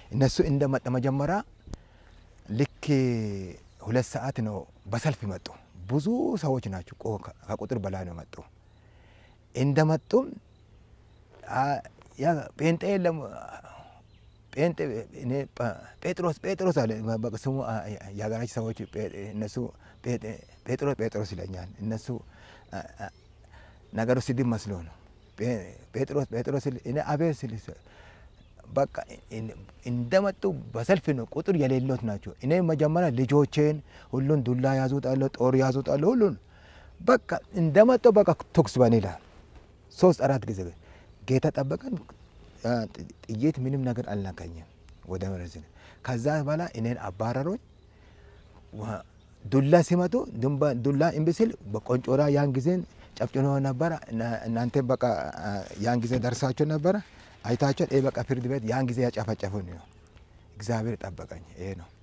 እነሱ እንደመጣ መጀመሪያ ልክ ሁለት ሰዓት ነው በሰልፍ መጡ። ብዙ ሰዎች ናቸው፣ ቆ- ከቁጥር በላይ ነው መጡ። እንደመጡም አ- ያ ጴንጤ የለም ጴንጤ እኔ ጳ- ጴጥሮስ ጴጥሮስ አለ በቃ ስሙ አ- የሀገራችን ሰዎች ጴ- እነሱ ጴ- ጴጥሮስ ጴጥሮስ ይለኛል። እነሱ አ- አ- ነገሩ ስድብ መስሎ ነው። ጴ- ጴጥሮስ ጴጥሮስ ሲል እኔ አቤት ስል በቃ እን- እንደመጡ በሰልፍ ነው። ቁጥር የሌሎት ናቸው። እኔ መጀመሪያ ልጆቼን ሁሉን ዱላ ያዙጣለሁ፣ ጦር ያዙጣለሁ፣ ሁሉን በቃ እንደመጡ በቃ ተኩስ በኔ ላይ ሶስት አራት ጊዜ ጌታ ጠበቀን። አ፣ ጥ- ጥይት ምንም ነገር አልነካኝም። ወደ መረዝ ከዛ በኋላ እኔን አባረሮኝ። ዋ- ዱላ ሲመጡ ድንባ- ዱላ እምቢ ሲል በቆንጮራ ያን ጊዜን ጨፍጭኖ ነበረ። እና- እናንተ በቃ አ፣ ያን ጊዜ ደርሳችሁ ነበረ አይታችኋል። ይህ በቃ ፍርድ ቤት ያን ጊዜ ያጨፈጨፉን ነው። እግዚአብሔር ጠበቀኝ። ይሄ ነው።